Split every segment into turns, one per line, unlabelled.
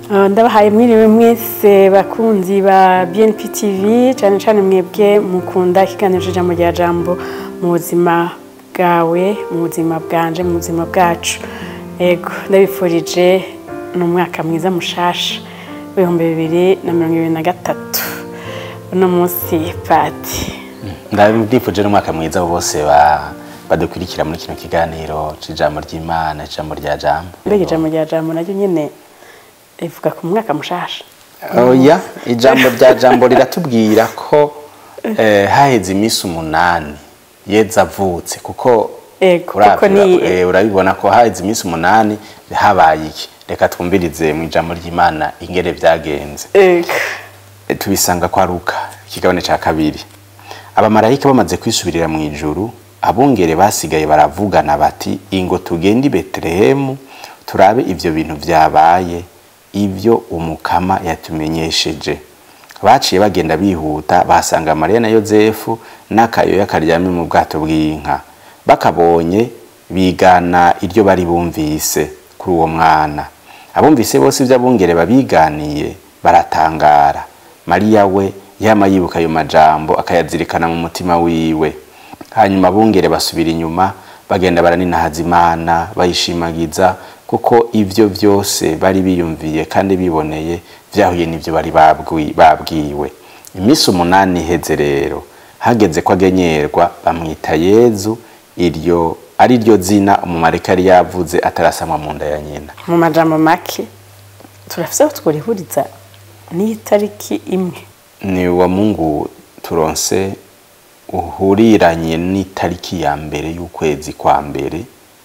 Uh, ndabahaye mwiriwe mwese bakunzi ba BNP TV cyane cyane mwebwe mukunda ikiganiro cy'ijambo rya jambo mu buzima bwawe mu buzima bwanje mu buzima bwacu yego ndabifurije ni umwaka mwiza mushasha w'ibihumbi bibiri na mirongo ibiri na gatatu uno munsi pati
ndifuje n'umwaka mwiza abo bose ba- badukurikira muri kino kiganiro c'ijambo ry'imana ijambo rya jambo
mbega ijambo rya jambo naryo nyine rivuga ku mwaka mushasha
oya ijambo rya jambo riratubwira ko eh, haheze iminsi umunani yeza avutse kuko
Ego,
uravye,
kuko ni-
eh, urabibona ko haheze iminsi umunani habaye iki reka twumvirize mu ijambo ry'imana ingere vyagenze
Ego.
E, tubisanga kwa Luka ikigabane ca kabiri abamarayika bamaze kwisubirira mu ijuru abungere basigaye baravugana bati ingo tugende i betelehemu turabe ivyo bintu vyabaye ivyo umukama yatumenyesheje baciye bagenda bihuta basanga mariya na yozefu n'akayoya karyamye mu bwato bw'inka bakabonye bigana iryo bari bumvise kuri uwo mwana abumvise bose ibyo abungere babiganiye baratangara mariya we yama yibuka ayo majambo akayazirikana mu mutima wiwe hanyuma abungere basubira inyuma bagenda baraninahaza imana bayishimagiza kuko ivyo vyose bari biyumviye kandi biboneye vyahuye n'ivyo bari babwi- babwiwe iminsi umunani iheze rero hageze ko agenyerwa bamwita yezu iryo ari ryo zina umumarika yari yavuze atarasamwa mu nda ya nyina
mu majambo make turafise aho tworihuriza n'itariki imwe
ni wa mungu turonse uhuriranye n'itariki ya mbere y'ukwezi kwa mbere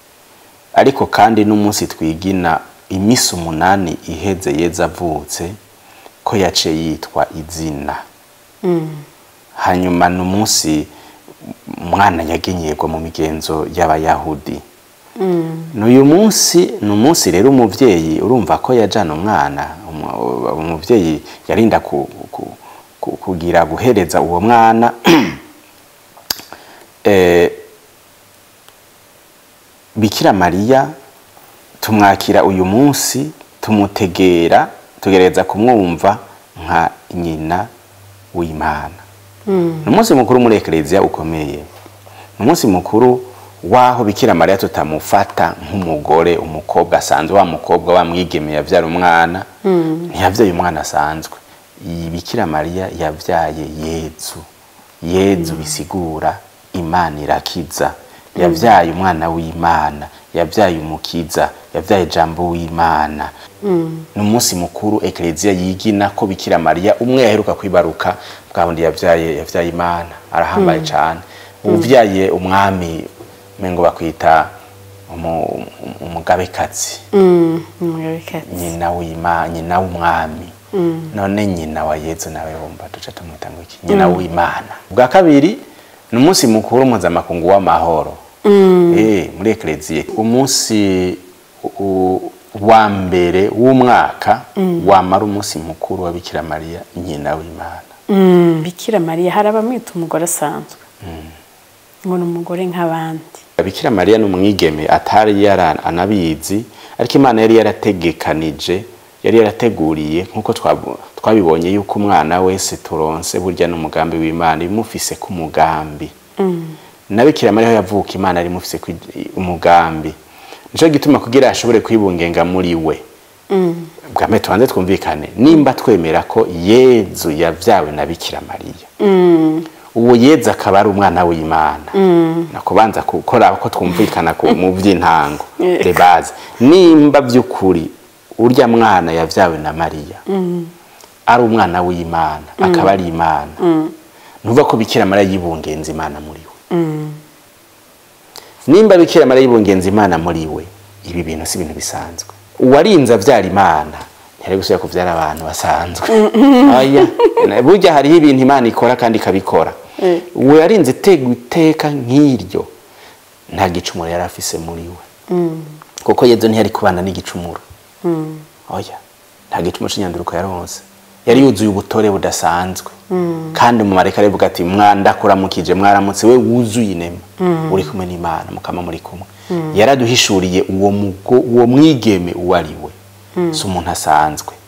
ariko kandi n'umunsi twigina iminsi umunani iheze yeza avutse ko yace yitwa izina hanyuma n'umunsi umwana yagenyerwa mu migenzo y'abayahudi n'uyu munsi ni umunsi rero umuvyeyi urumva ko yajana umwana umu- umuvyeyi yarinda ku, ku, ku, kugira guhereza uwo mwana eh, bikira mariya tumwakira uyu munsi tumutegera tugereza kumwumva nka nyina w'imana ni umunsi mukuru muri ekereziya ukomeye ni umunsi mukuru w'aho bikira mariya tutamufata nk'umugore umukobwa asanzwe wa mukobwa wa mwigeme yavyara umwana ntiyavyaye umwana asanzwe iyi bikira mariya yavyaye yezu yezu bisigura imana irakiza yavyaye umwana w'imana yavyaye umukiza yavyaye jambo w'imana ni umunsi mukuru ekereziya yigina ko bikira mariya umwe yaheruka kwibaruka bwa bundi yavyaye yavyaye imana arahambaye cane uvyaye umwami mengo bakwita umu- umu- umugabekazi
umugabekazi
nyina w'imana nyina w'umwami none nyina wa yezu nawe wumva duca tumwita ngo iki nyina w'imana bwa kabiri ni umunsi mukuru mpuzamakungu w'amahoro Eh, muri ekereziya umunsi u- wa mbere w'umwaka wamara umunsi mukuru wa bikira mariya nyina w'imana
Mm, bikira mariya hari abamwita umugore asanzwe ngo ni umugore nk'abandi
bikira mariya ni umwigeme atari yara anabizi ariko imana yari yarategekanije yari yarateguriye nk'uko twabu- twabibonye yuko umwana wese turonse burya n'umugambi w'imana imufise ku mugambi na bikira mariya aho yavuka imana yari imufise ku umugambi nico gituma kugira ashobore kwibungenga muri we bwa mbere tubanze twumvikane nimba twemera ko yezu yavyawe na bikira mariya uwo yezu akaba ari umwana w'imana nakubanza gukora ko twumvikana ku- mu by'intango
Yego.
rebaze nimba by'ukuri urya mwana yavyawe na mariya ari umwana w'imana akaba ari imana ntuva ko bikira mariya yibungenza imana muri we nimba bikira mariya yibungenza imana muri we ibi bintu si ibintu bisanzwe uwarinze avyara imana ntiyari gusubira kuvyara abantu basanzwe oya burya hariho ibintu imana ikora kandi ikabikora
Eh.
uwo yarinze itega iteka nk'iryo nta gicumuro yari afise muri we kuko yezu ntiyari kubana n'igicumuro oya nta gicumuro c'inyanduruko yaronse yari yuzuye ubutore budasanzwe kandi umumarayika aravuga ati mwandakuramukije mwaramutse we wuzuye inema uri kumwe n'imana mukama muri kumwe yaraduhishuriye uwo mugo uwo mwigeme uwo ari we si umuntu asanzwe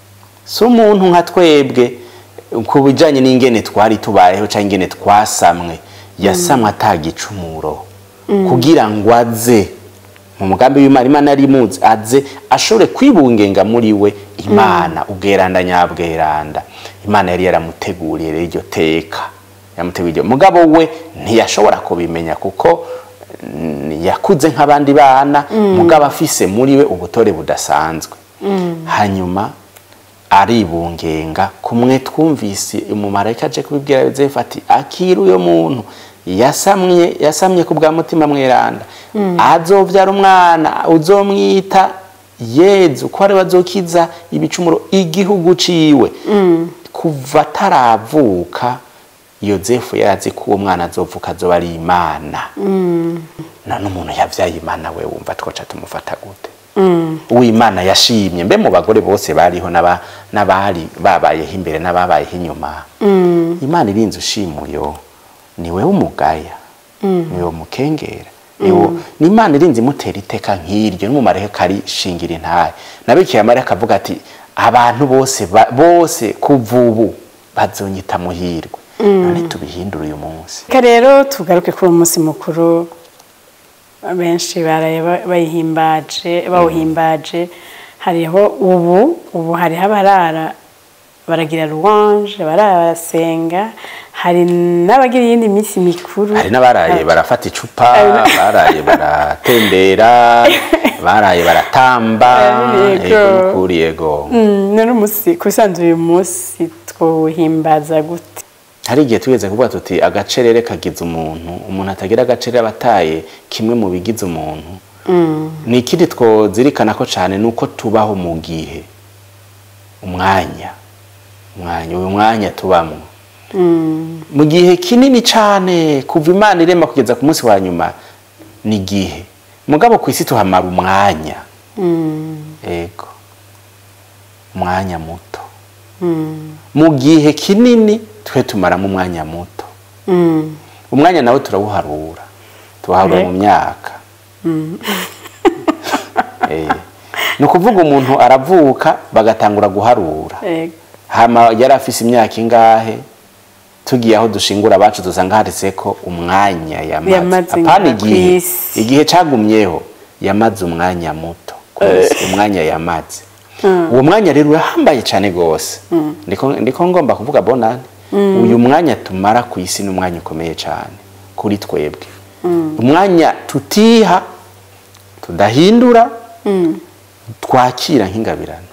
si umuntu nka twebwe ku bijyanye n'ingene twari tubayeho cyangwa ingene twasamwe yasamwe atagicumuro kugira ngo aze mu mugambi w'imana imana yari imuzi aze ashobore kwibungenga muri we imana ubweranda nyabweranda imana yari yaramuteguriye rero iryo teka yamuteguriye mugabo we ntiyashobora kubimenya kuko mm, yakuze nk'abandi bana mugabo afise muri we ubutore budasanzwe hanyuma aribungenga kumwe twumvise umumarayika aje kubibwira yozefu ati akira uyo muntu yasamye yasamye ku bwa mutima mweranda azovyara umwana uzomwita yezu ko ari we azokiza ibicumuro igihugu ciwe kuva ataravuka yozefu yarazi ko uwo mwana azovuka azoba ari imana none umuntu yavyaye imana we wumva twoca tumufata gute uwimana yashimye mbe mu bagore bose bariho n'aba- n'abari babayeho imbere n'ababayeho inyuma imana irinze ushimuyo ni wewe umugaya ni wewe umukengera ni wo- ni imana irinze imutera iteka nk'iryo n'umumarayika arishingira intahe na bikira mariya akavuga ati abantu bose ba- bose kuva ubu bazonyita muhirwe none tubihindure uyu munsi
reka rero tugaruke kuri uwo munsi mukuru benshi baraye ba- bayihimbaje bawuhimbaje hariho ubu ubu hariho abarara baragira ruwanje barara barasenga hari n'abagira iyindi minsi mikuru
hari n'abaraye barafata icupa baraye baratembera baraye baratamba
Yego.
yego nukuri yego
Mm, none umunsi ku bisanzwe uyu munsi twuhimbaza gute
hari igihe tugeze kuvuga tuti agacerere kagize umuntu umuntu atagira agacerere aba ataye kimwe mu bigize umuntu ni ikindi twozirikana ko cyane ni uko tubaho mu gihe umwanya umwanya uyu mwanya tubamo mu gihe kinini cyane kuva imana irema kugeza ku munsi wa nyuma ni igihe mugabo ku isi tuhamara umwanya yego umwanya muto mu gihe kinini twe tumaramo umwanya muto umwanya nawe turawuharura tuwuharura mu myaka Eh, ni ukuvuga umuntu aravuka bagatangura guharura
Yego.
hama yari afise imyaka ingahe tugiye aho dushingura abacu dusanga handitse ko umwanya yamaze
Yamaze
apana
ngaha
igihe
kw'isi.
igihe cagumyeho yamaze umwanya muto kw'isi, umwanya yamaze uwo mwanya rero urahambaye cyane rwose ndiko ndiko ngomba kuvuga bonane uyu mwanya tumara ku isi ni umwanya ukomeye cyane kuri twebwe umwanya tutiha tudahindura twakira nk'ingabirano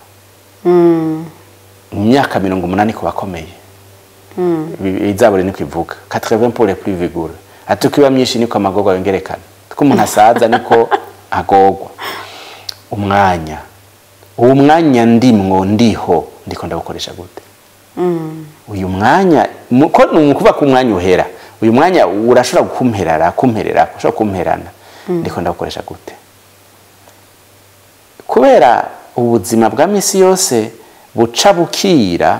mu myaka mirongo umunani ku bakomeye izabure niko ivuga 80 pour les plus vigoureux ati uko iba myinshi niko amagorwa yongerekana uko umuntu asaza niko agorwa umwanya uwo mwanya ndimwo ndiho ndiko ndawukoresha gute uyu mwanya mu- ko ni ukuvuga ko umwanya uhera uyu mwanya urashobora kumperara kumperera ushobora kumperana ndiko ndawukoresha gute kubera ubuzima bwa misi yose buca bukira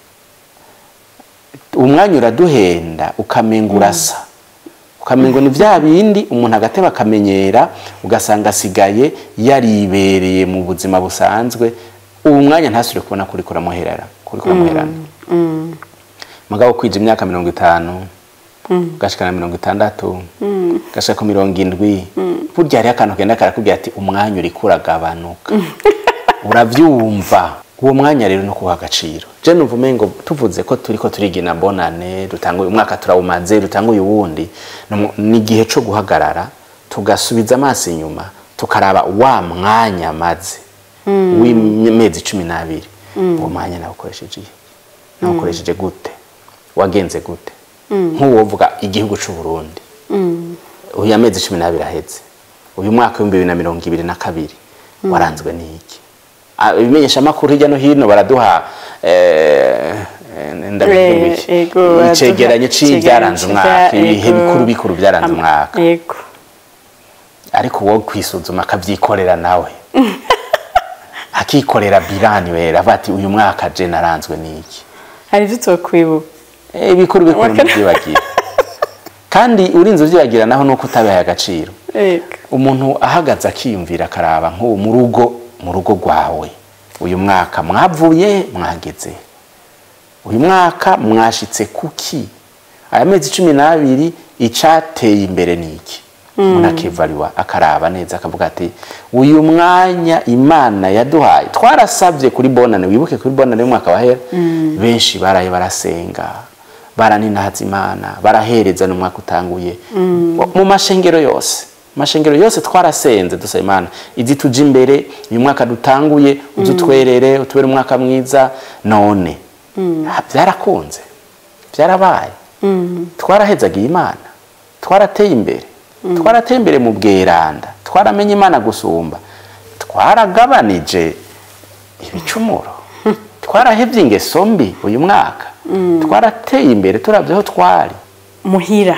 umwanya uraduhenda ukamenga urasa ukamengo ni bya bindi umuntu agateba akamenyera ugasanga asigaye yaribereye mu buzima busanzwe ubu mwanya ntasubire kubona kuri kuramuherera kuri kuramuherana mugabo kwija imyaka mirongo itanu ugashikana mirongo itandatu ugashika ku mirongo indwi burya hariho akantu kenda karakubwira ati umwanya uriko uragabanuka uravyumva uwo mwanya rero no kuha agaciro je numva umengo tuvuze ko turiko turigina bonane dutanguye umwaka turawumaze dutanguye uwundi ni- ni igihe co guhagarara tugasubiza amaso inyuma tukaraba wa mwanya maze w'imezi cumi n'abiri uwo mwanya nawukoresheje iki nawukoresheje gute wagenze gute nk'uwo uvuga igihugu c'u Burundi uyu amezi cumi n'abiri aheze uyu mwaka w'ibihumbi bibiri na mirongo ibiri na kabiri waranzwe n'iki Ah, ibimenyeshamakuru hirya no hino baraduha eh, eh, ndabivuga iki?
Eh, ego, baraduha
icegeranyo c'ibyaranze
icegeranyo
umwaka
c'ibya-
ibihe
ego.
bikuru bikuru byaranze
Am-
umwaka
yego
ariko wowe kwisuzuma akavyikorera nawe akikorera bilani wera avuga ati uyu mwaka je naranzwe n'iki
hari ibyo twakwibuka
Eh, ibikuru bikuru
Wakana-
ntibyibagira kandi urinze uvyibagira naho nuko utabihaye agaciro
yego
umuntu ahagaze akiyumvira akaraba nk'ubu mu rugo mu rugo rwawe uyu mwaka mwavuye mwageze uyu mwaka mwashitse kuki aya mezi cumi n'abiri icateye imbere ni iki umuntu akivariwa akaraba neza akavuga ati uyu mwanya imana yaduhaye twarasabye kuri bonane wibuke kuri bonane y'umwaka wahera benshi baraye barasenga baraninahaza imana barahereza n'umwaka utanguye mu mashengero yose mashengero yose twarasenze dusaba imana izi tuje imbere uyu mwaka dutanguye uzutwerere utubere umwaka mwiza none Ah, byarakunze byarabaye twarahezagiye imana twarateye imbere twarateye imbere mu bweranda twaramenye imana gusumba twaragabanije ibicumuro twarahevye ingeso mbi uyu mwaka twarateye imbere turavye aho twari
muhira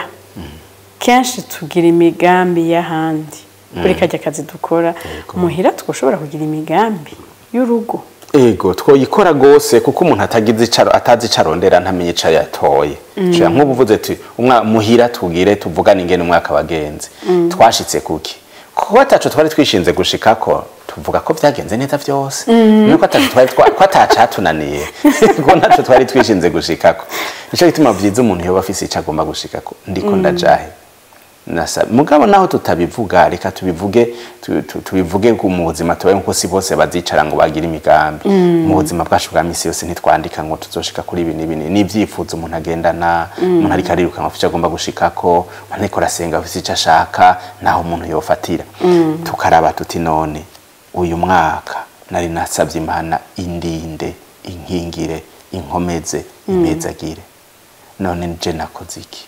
kenshi tugira imigambi y'ahandi kuri kajya kazi dukora muhira twashobora kugira imigambi y'urugo
ego twoyikora gose kuko umuntu atagize icaro atazi icarondera ntamenye ico yatoye mm. nk'ubu uvuze ati umwa muhira tugire tuvugane ingene umwaka wagenze twashitse kuki kuko ataco twari twishinze gushikako tuvuga ko vyagenze neza vyose nuko ataco twari twa- ko atacatunaniye ko ntaco twari twishinze gushikako nico gituma vyiza umuntu yoba afise ico agomba gushikako ndiko ndajahe nasa mugabo naho tutabivuga reka tubivuge tu- tu- tubivuge ku mu buzima tubaye nkuko si bose bazicara ngo bagire imigambi mu buzima bwacu bwa misi yose ntitwandika ngo tuzoshika kuri ibi n'ibi ni ibyifuzo umuntu agendana umuntu ariko ariruka ngo afite icyo agomba gushikako umuntu ariko arasenga afite icyo ashaka naho umuntu yofatira tukaraba tuti none uyu mwaka nari nasabye imana indinde inkingire inkomeze impezagire none nje nakoze iki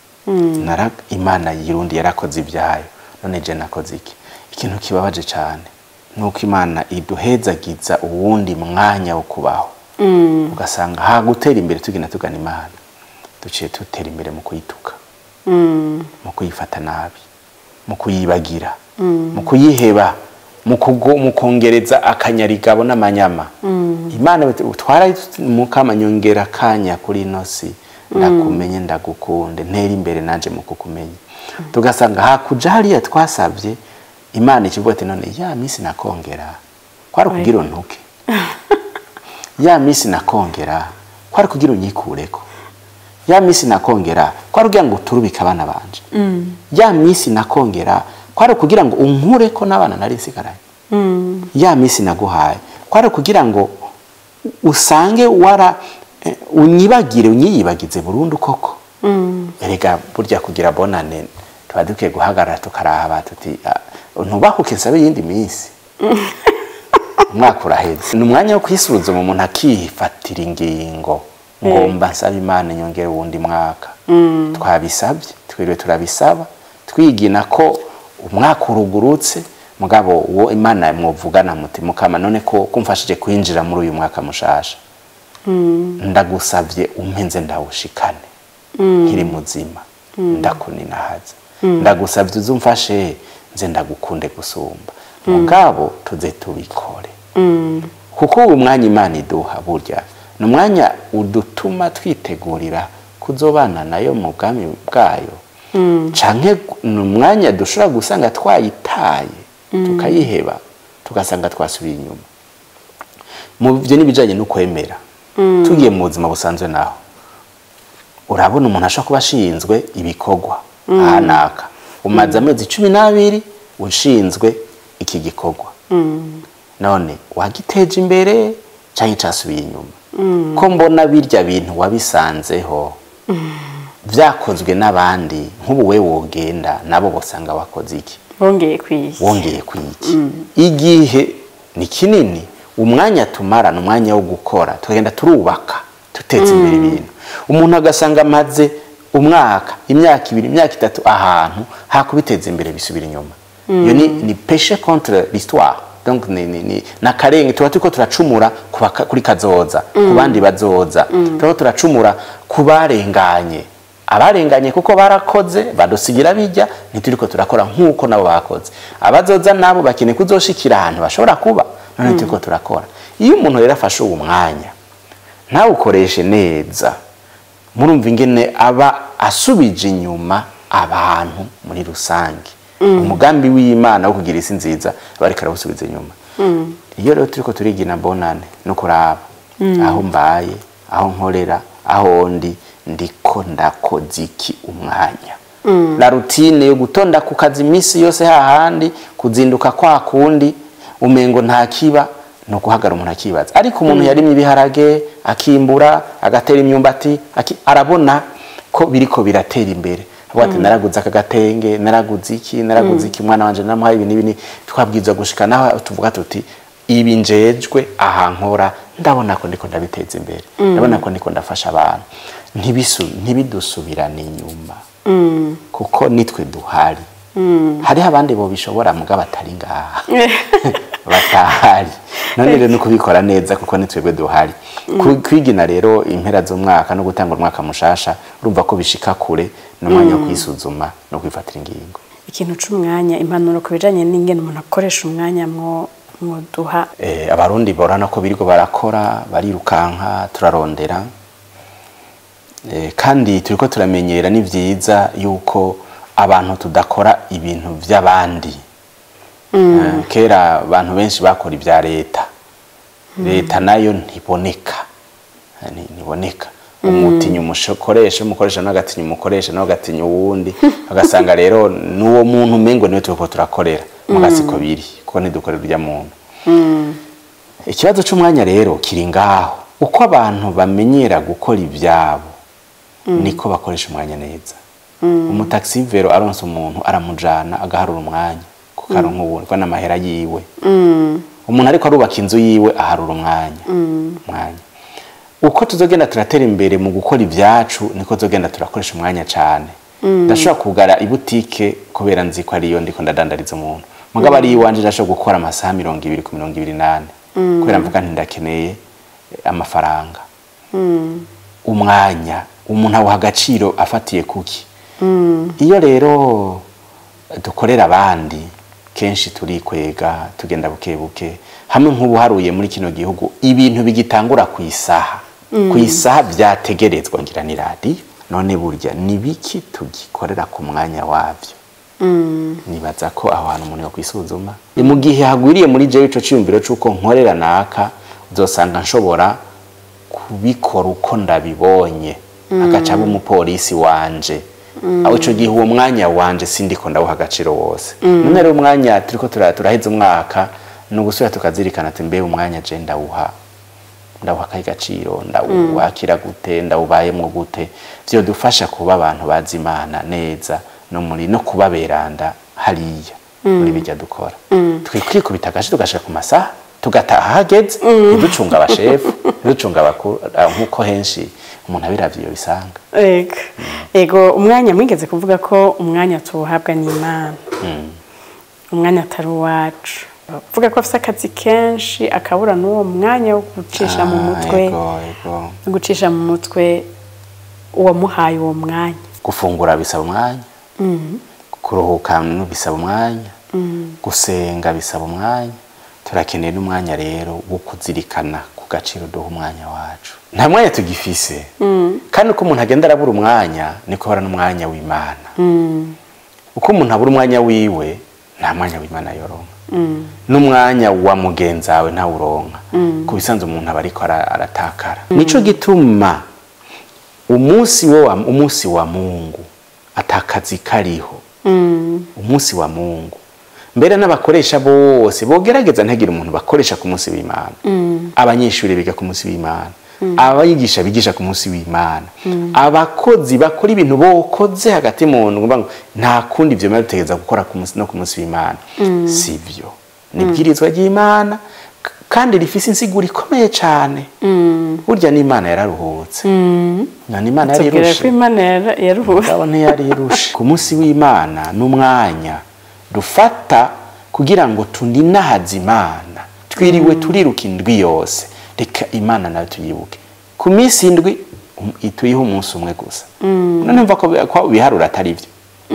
Nara- imana yirundi yarakoze ibyayo none je nakoze iki ikintu kibabaje cyane nuko imana iduhezagiza uwundi mwanya wo kubaho ugasanga ha gutera imbere tugenda tugana imana duciye dutera imbere mu kuyituka mu kuyifata nabi mu kuyibagira mu kuyiheba mu kugo- mu kongereza akanyarigabo n'amanyama imana twara mukamanyongera akanya kuri ino si ndakumenye ndagukunde ntera imbere nanje mu kukumenya tugasanga hakuja hariya twasabye imana ikivuga ati none ya misi nakongera kwari kugira untuke ya misi nakongera kwari kugira unyikureko ya misi nakongera kwari kugira ngo uturubike abana banje ya misi nakongera kwari kugira ngo unkureko n'abana nari nsigaranye ya misi naguhaye kwari kugira ngo usange wara eh, unyibagire unyiyibagize burundu koko erega burya kugira bonane tuba dukwiye guhagarara tukaraba tuti ah, ntubahuke nsabe iyindi minsi umwaka uraheze ni umwanya wo kwisuzuma umuntu akifatira ingingo ngomba nsaba imana nyongere wundi mwaka twabisabye twiriwe turabisaba twigina ko umwaka urugurutse mugabo uwo imana mwuvugana muti mukama none ko kumfashije kwinjira muri uyu mwaka mushasha ndagusavye umpenze ndawushikane nkiri muzima ndakuninahaza ndagusavye uzumfashe nze ndagukunde gusumba mugabo tuze tubikore kuko uwo mwanya imana iduha burya ni umwanya udutuma twitegurira kuzobana nayo mu bwami bwayo canke ni umwanya dushobora gusanga twayitaye tukayiheba tugasanga twasubiye inyuma mu byo n'ibijyanye no kwemera tugiye mu buzima busanzwe naho urabona umuntu ashobora kuba ashinzwe ibikorwa ahanaka umaze amezi cumi n'abiri ushinzwe iki gikorwa none wagiteje imbere cyangwa cyasubiye inyuma ko mbona birya bintu wabisanzeho byakozwe n'abandi nk'ubu we wogenda nabo basanga wakoze iki
bongeye kwiki
wongeye kwiki igihe ni kinini umwanya tumara ni umwanya wo gukora tugenda turubaka tutetse imbere ibintu umuntu agasanga amaze umwaka imyaka ibiri imyaka itatu ahantu hakubiteza imbere bisubira inyuma iyo ni ni peshe contre l'histoire donc ni ni ni na karenge tuba turiko turacumura ku baka- kuri kazoza ku bandi bazoza turiko turacumura ku barenganye abarenganye kuko barakoze badusigira bijya ntituriko turakora nk'uko nabo bakoze abazoza nabo bakeneye kuzoshikira ahantu bashobora kuba none turiko turakora iyo umuntu rero afashe uwo mwanya ntawukoreshe neza murumva ingene aba asubije inyuma abantu muri rusange umugambi w'imana wo kugira isi nziza aba ariko arawusubiza inyuma iyo rero turiko turigina bonane no kuraba aho mbaye aho nkorera aho ndi ndiko ndakoze iki umwanya la rutine yo gutonda ku kazi iminsi yose hahandi kuzinduka kwa kundi umengo nta kiba no guhagara umuntu akibaza ariko umuntu yarimye ibiharage akimbura agatera imyumbati aki, arabona ko biriko biratera imbere avuga ati naraguze aka gatenge naraguze iki naraguze iki umwana wanje namuhaye ibi n'ibi ni twabwirizwa gushika naho tuvuga tuti ibi njejwe aha nkora ndabona ko ndiko ndabiteza imbere ndabona ko ndiko ndafasha abantu ntibisu ntibidusubirane inyuma kuko nitwe duhari hariho abandi bo bishobora muga batari ngaha batahari none rero no kubikora neza kuko nitwebwe duhari Ku- kwigina rero impera z'umwaka no gutanga umwaka mushasha urumva ko bishika kure n'umwanya wo kwisuzuma no kwifatira ingingo
ikintu c'umwanya impanuro ku bijanye n'ingene umuntu akoresha umwanya mwo mwoduha
eh, abarundi borana ko biriko barakora barirukanka turarondera eh, kandi turiko turamenyera ni vyiza yuko abantu tudakora ibintu vy'abandi Eh, kera abantu benshi bakora ibya leta leta nayo ntiboneka Eh, ni- ntiboneka umutinya umukoresha umukoresha nawe agatinya umukoresha nawe agatinya uwundi agasanga rero n'uwo muntu umengo niwe turiko turakorera mugasiko biri kuko ntidukorera urya muntu ikibazo c'umwanya rero kiri ngaho uko abantu bamenyera gukora ivyabo niko bakoresha umwanya neza umutaxivero aronse umuntu aramujana agaharura umwanya kuko aronka ubundi kuko n'amahera yiwe umuntu ariko arubaka inzu yiwe aharura umwanya umwanya uko tuzogenda turatera imbere mu gukora ibyacu niko tuzogenda turakoresha umwanya cyane ndashobora kugara ibutike kubera nzi ko ariyo ndiko ndadandariza umuntu mugabo ari iwanje ndashobora gukora amasaha mirongo ibiri ku mirongo ibiri n'ane kubera mvuga nti ndakeneye eh, amafaranga umwanya umuntu awuha agaciro afatiye kuki iyo rero dukorera abandi kenshi turikwega tugenda buke buke hamwe nk'ubuharuye muri kino gihugu ibintu bigitangura ku isaha ku isaha byategerezwa ngira ni radiyo none burya ni biki tugikorera ku mwanya wabyo nibaza ko aho hantu umuntu yakwisuzuma ni mu gihe hagwiriye muri jewe ico ciyumviro c'uko nkorera naka uzosanga nshobora kubikora uko ndabibonye agaca aba umupolisi wanje aho ico gihe uwo mwanya wanje sindiko ndawuha agaciro wose none rero umwanya turiko tura- turaheza umwaka ni ugusubira tukazirikana ati mbe umwanya je ndawuha ndawuha akahe gaciro ndawuwakira gute ndawubayemwo gute vyodufasha kuba abantu bazi imana neza no muri no kuba beranda hariya muri bijya dukora twikwikubita agace tugashika ku masaha tugataha hageze ntiducunga abashefu ntiducunga abakuru ah, nk'uko henshi umuntu abiravye iyo bisanga
ego ego umwanya mwigeze kuvuga ko umwanya tuwuhabwa n'imana umwanya atari uwacu uvuga ko afite akazi kenshi akabura n'uwo mwanya wo gucisha mu
Ah,
mutwe
ego, ego.
wo gucisha mu mutwe uwamuhaye uwo mwanya
gufungura bisaba umwanya kuruhuka no bisaba umwanya gusenga bisaba umwanya turakeneye n'umwanya rero wo kuzirikana ku gaciro duha umwanya wacu nta mwanya tugifise kandi uko umuntu agenda arabura umwanya niko hora n'umwanya w'imana uko umuntu abura umwanya wiwe nta mwanya w'imana yoronka n'umwanya wa mugenzi wawe ntawuronka ku bisanzwe umuntu aba ariko ara- aratakara nico gituma umunsi wo wa, umunsi wa mungu atakazi kariho umunsi wa mungu mbere n'abakoresha bose bogerageza ntagire umuntu bakoresha ku munsi w'imana abanyeshuri biga ku munsi w'imana abayigisha bigisha ku munsi w'imana abakozi bakora ibintu bokoze hagati mu ntu ngo nta kundi ibyo biba bitegereza gukora ku munsi no ku munsi w'imana si byo ni ibwirizwa ry'imana k- kandi rifise insiguro ikomeye cyane burya n'imana yararuhutse none imana
tubwira ko
yarirushe
imana yara- yaruhutse
ngabo ntiyarirushe ku munsi w'imana n'umwanya dufata kugira ngo tuninahaze imana twiriwe turiruka indwi yose reka imana nayo tuyibuke ku minsi indwi um- tuyihe umunsi umwe gusa none mva ko ko biharura atari byo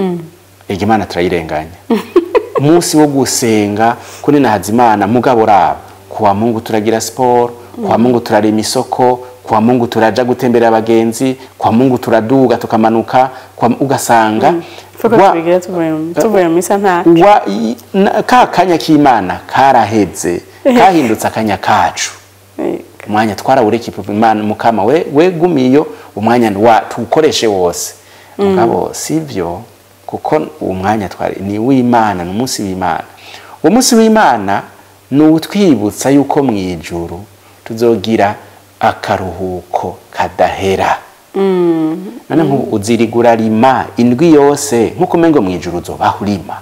ega imana turayirenganya umunsi wo gusenga kuninahaza imana mugabo raba kuwa mungu turagira siporo kuwa mungu turarema isoko kuwa mungu turaja gutembera abagenzi kuwa mungu turaduga tukamanuka kuwa- ugasanga
Fuko
wa-
tubigira tuvuye mu- tuvuye mu misa nta
wa- i- na- ka kanya k'imana karaheze kahindutse akanya kacu umwanya twarawureka imana mukama we wegumiyo umwanya wa tuwukoreshe wose mugabo sibyo kuko uwo mwanya twari ni w'imana ni umunsi w'imana uwo munsi w'imana ni utwibutsa yuko mu ijuru tuzogira akaruhuko kadahera none nk'ubu uzirigura rima indwi yose nk'uko umengo mu ijuru uzobaho urima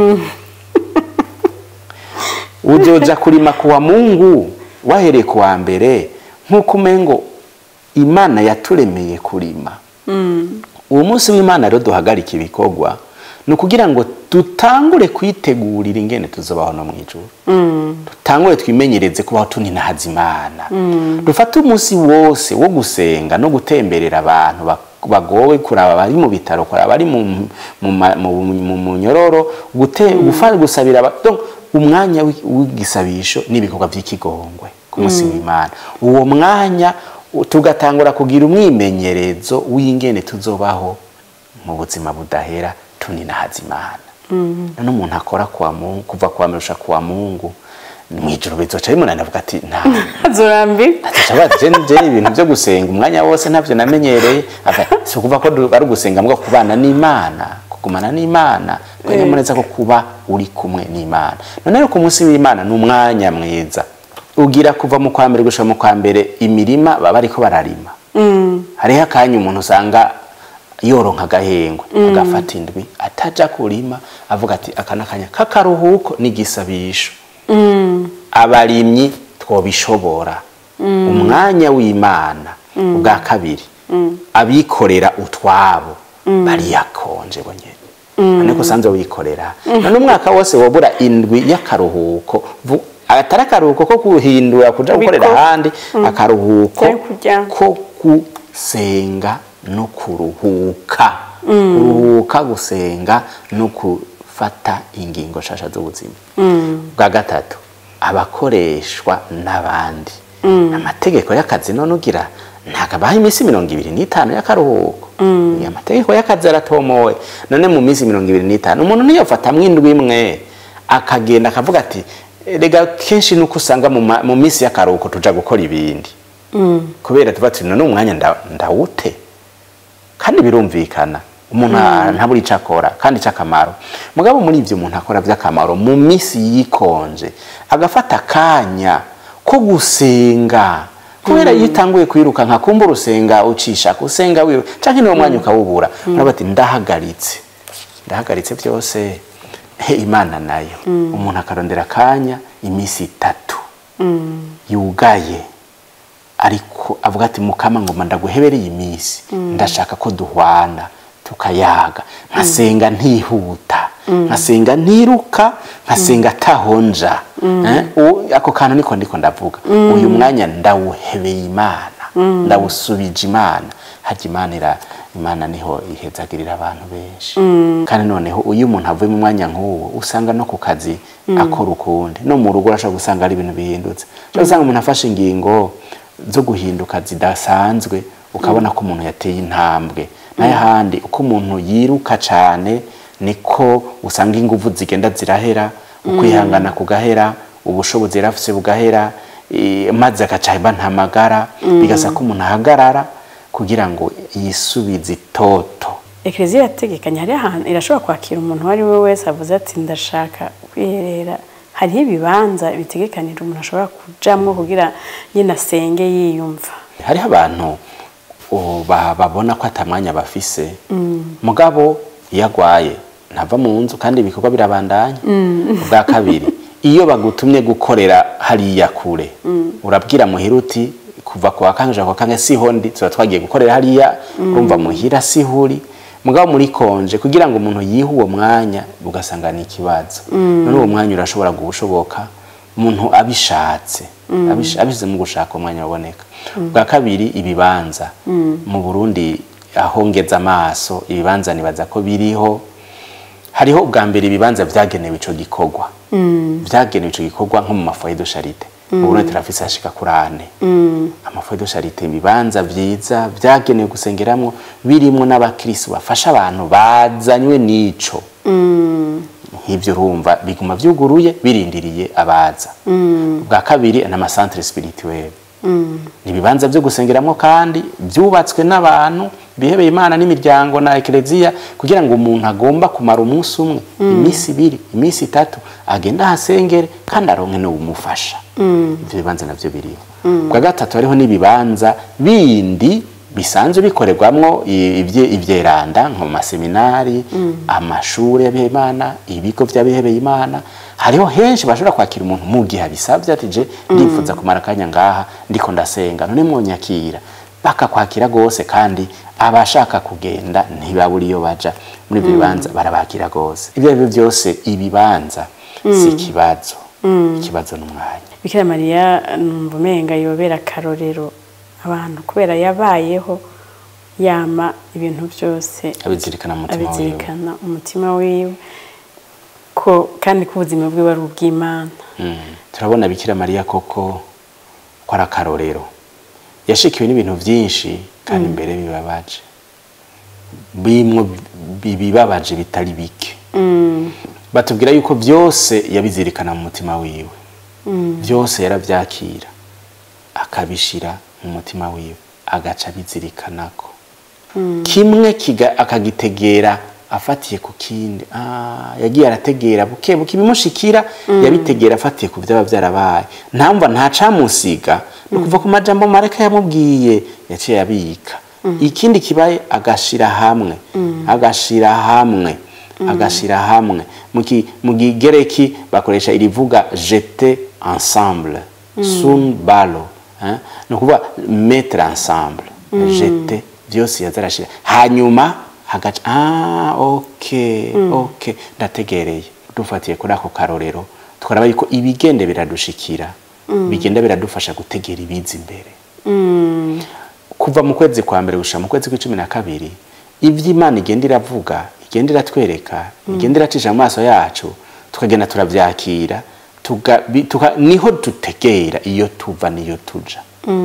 uzoja kurima kuwa mungu wahereye kuwa mbere nk'uko umengo imana yaturemeye kurima uwo munsi w'imana rero duhagarika ibikorwa ni ukugira ngo dutangure kwitegurira ingene tuzobaho no mu ijuru dutangure twimenyereze kubaho tuninahaza imana dufate umunsi wose wo gusenga no gutemberera abantu bak- bagowe kuraba bari mu bitaro kuraba bari mu mu ma- mu- mu- mu nyororo gute- gufa- gusabira aba- donc umwanya w'i- w'igisabisho n'ibikorwa by'ikigongwe ku munsi w'imana uwo mwanya u- tugatangura kugira umwimenyerezo w'ingene tuzobaho mu buzima budahera tuninahaza imana none umuntu akora kwa mungu kuva kwa merusha kwa mungu mwijoro bizoca bimunanira avuga ati nta
azurambirwa
Ati, je je ibintu byo gusenga umwanya wose ntabyo namenyereye ava si ukuva ko du- ari ugusenga mbwa kubana n'imana kugumana n'imana kanyamuneza ko kuba uri kumwe n'imana none rero ku munsi w'imana ni umwanya mwiza ugira kuva mu kwa mbere gushika mu kwa mbere imirima baba bariko bararima hariho akanya umuntu usanga yoronka agahengwe agafata indwi ataja kurima avuga ati aka nakanya k'akaruhuko n'igisabisho abarimyi twobishobora umwanya w'imana ubwa kabiri abikorera utwabo bariyakonje bonyene none ko usanzwe wikorera none umwaka wose wobura indwi y'akaruhuko vu- atari akaruhuko ko guhindura kuja gukorera
Kubiko-
ahandi akaruhuko
Cyari kurya.
ko gusenga no kuruhuka kuruhuka gusenga no gufata ingingo nshasha z'ubuzima bwa gatatu abakoreshwa n'abandi amategeko y'akazi none ugira ntabwo abaha iminsi mirongo ibiri n'itanu y'akaruhuko amategeko y'akazi aratomowe none mu minsi mirongo ibiri n'itanu umuntu niyofatamwo indwi imwe akagenda akavuga ati rega kenshi nuko usanga mu ma- mu minsi y'akaruhuko tuja gukora ibindi kubera tuba turi none umwanya nda- ndawute kandi birumvikana umuntu ntabura icyo akora kandi icy'akamaro mugabo muri ibyo umuntu akora by'akamaro mu minsi yikonje agafata akanya ko gusenga kubera iyo utanguye kwiruka nka kumva urusenga ucisha usenga wiruka cyangwa niwo mwanya ukawubura uraba ati ndahagaritse ndahagaritse byose he imana nayo umuntu akarondera akanya iminsi itatu yugaye ariko avuga ati mukama ngoma ndaguhebereye iminsi ndashaka ko duhwana tukayaga nkasenga ntihuta nkasenga ntiruka nkasenga atahonja Eh, u- ako kantu niko ndiko ndavuga uyu mwanya ndawuhebeye imana ndawusubije imana harya imana ira imana niho ihezagirira abantu benshi kandi noneho iyo umuntu avuye mu mwanya nk'uwo usanga no ku kazi akora ukundi no mu rugo urashobora gusanga ari ibintu bihindutse ushobora gusanga umuntu afashe ingingo zo guhinduka zidasanzwe ukabona ko umuntu yateye intambwe nayo ahandi uko umuntu yiruka cyane niko usanga ingufu zigenda zirahera ukwihangana kugahera ubushobozi yari afise bugahera eh, maze agaca bantamagara bigasa ko umuntu ahagarara kugira ngo yisubize itoto
ekereziya irategekanya hariho ahantu irashobora kwakira umuntu uwo ari we wese avuze ati ndashaka kwiherera hariho ibibanza bitegekanira umuntu ashobora kujamwo kugira nyine asenge yiyumva
hariho abantu uh, ba- babona ko atamwanya bafise mugabo iyo agwaye ntava mu nzu kandi ibikorwa birabandanya ubwa kabiri iyo bagutumye gukorera hariya kure urabwira muhira uti kuva ku wa kanje kwa kange siho ndi tuba twagiye gukorera hariya urumva muhira siho uri mugabo muri konje kugira ngo umuntu yihe uwo mwanya ugasanga ni ikibazo none uwo mwanya urashobora gushoboka umuntu abishatse abish- abishyize mu gushaka umwanya waboneka bwa kabiri ibibanza mu burundi aho ngeze amaso ibibanza nibaza ko biriho hariho ubwa mbere ibibanza byagenewe ico gikorwa byagenewe ico gikorwa nko mu mafoye de charite mu burundi turafise hashika kuri ane amafoye de charite ibibanza vyiza byagenewe gusengeramwo birimwo n'abakristo bafasha abantu bazanywe n'ico nk'ibyo urumva biguma byuguruye birindiriye abaza bwa kabiri ni amasantere spirituelle ni ibibanza byo gusengeramo kandi byubatswe n'abantu bihebeye imana n'imiryango na ekereziya kugira ngo umuntu agomba kumara umunsi umwe iminsi ibiri iminsi itatu agenda ahasengere kandi aronke n'ubumufasha ibyo bibanza nabyo biriho bwa gatatu hariho n'ibibanza bindi bisanzwe bikorerwamwo i- ibye- ivyeranda nko mu maseminari amashuri y'abihebeye imana ibigo by'abihebeye imana hariho henshi bashobora kwakira umuntu mu gihe abisabye ati je ndifuza kumara akanya ngaha ndiko ndasenga none mwonyakira bakakwakira rwose kandi abashaka kugenda ntibabura iyo baja muri ibyo bibanza barabakira rwose ibyo ari byo byose ibibanza si ikibazo ikibazo n'umwanya
bikira mariya numva umenga yobera akarorero abantu kubera yabayeho yama ibintu byose
abizirikana mu mutima wiwe
abizirikana umutima wiwe ko kandi ko ubuzima bwiwe ari ubw'imana
Mm. turabona bikira mariya koko ko ari akarorero yashikiwe n'ibintu byinshi kandi imbere bibabaje bimwe bibabaje bitari bike batubwira yuko byose yabizirikana mu mutima wiwe byose yarabyakira akabishira mu mutima wiwe agaca abizirikanako kimwe kiga- akagitegera afatiye ku kindi Ah, yagiye arategera buke buke ibimushikira yabitegera afatiye ku byaba byarabaye ntamva ntacamusiga ni ukuva ku majambo mareka yamubwiye yaciye abika ikindi kibaye agashira hamwe agashira hamwe agashira hamwe mu ki- mu kigereki bakoresha irivuga jete ensemble sun balo hein? ni ukuvuga mettre ensemble jete byose yazarashira hanyuma hagaca ah okay okay ndategereye dufatiye kuri ako karorero twaraba yuko ibigende biradushikira bigenda biradufasha gutegera ibiza imbere kuva mu kwezi kwa mbere gushika mu kwezi kw'icumi na kabiri ibyo imana igenda iravuga igenda iratwereka igenda iracisha mu maso yacu tukagenda turabyakira tuga- bi- tuka- niho dutegera iyo tuva n'iyo tuja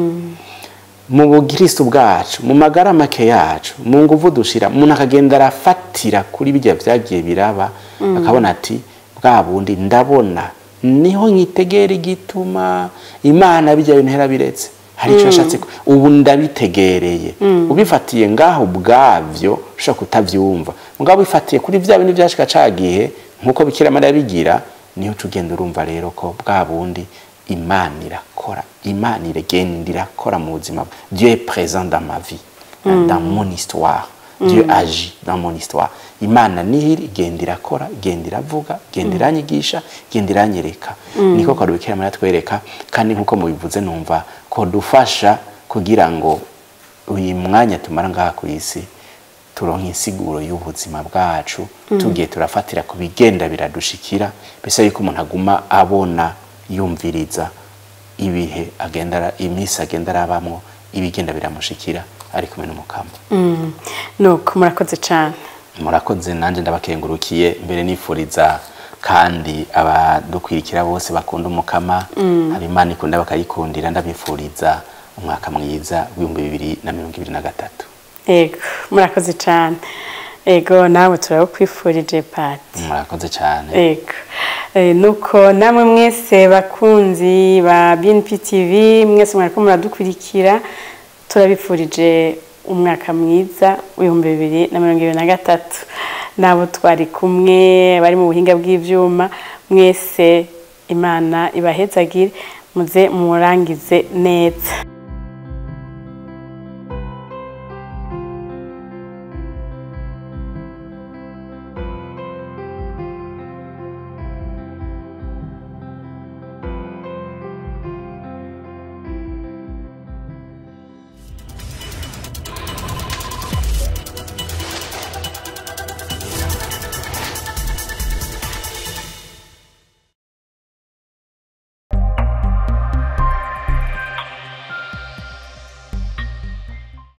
mu bukristo bwacu mu magara make yacu mu nguvu dushira umuntu akagenda arafatira kuri bijya byagiye biraba akabona ati bwa bundi ndabona niho nkitegera igituma imana bijya bintu yarabiretse hari icyo yashatse ko- ubu ndabitegereye ubifatiye ngaho ubwabyo ushobora kutabyumva mugabo ubifatiye kuri bya bintu byashika ca gihe nk'uko bikira mariya bigira niho uca ugenda urumva rero ko bwa bundi imana irakora imana iragenda irakora mu buzima dieu est présent dans ma vie dans mon histoire dieu agit dans mon histoire imana niho iri igenda irakora igenda iravuga igenda iranyigisha igenda iranyereka niko kwa bikira mariya twereka kandi nk'uko mubivuze numva ko dufasha kugira ngo uyu mwanya tumara ngaha ku isi turonka insiguro y'ubuzima bwacu tugiye turafatira ku bigenda biradushikira bisa yuko umuntu aguma abona yumviriza ibihe agenda ara- iminsi agenda arabamwo ibigenda biramushikira ari kumwe n'umukama
nuko murakoze cyane
murakoze nanjye ndabakengurukiye mbere nifuriza kandi abadukwirikira bose bakunda umukama abimana ikunda bakayikundira ndabifuriza umwaka mwiza w'ibihumbi bibiri na mirongo ibiri na gatatu
ego murakoze cyane ego nawe turabukwifurije pati
murakoze cyane
ego Eh, nuko namwe mwese bakunzi ba BNP TV mwese mwariko muradukurikira turabifurije umwaka mwiza w'ibihumbi bibiri na mirongo ibiri na gatatu nabo twari kumwe bari mu buhinga bw'ivyuma mwese imana ibahezagire muze murangize neza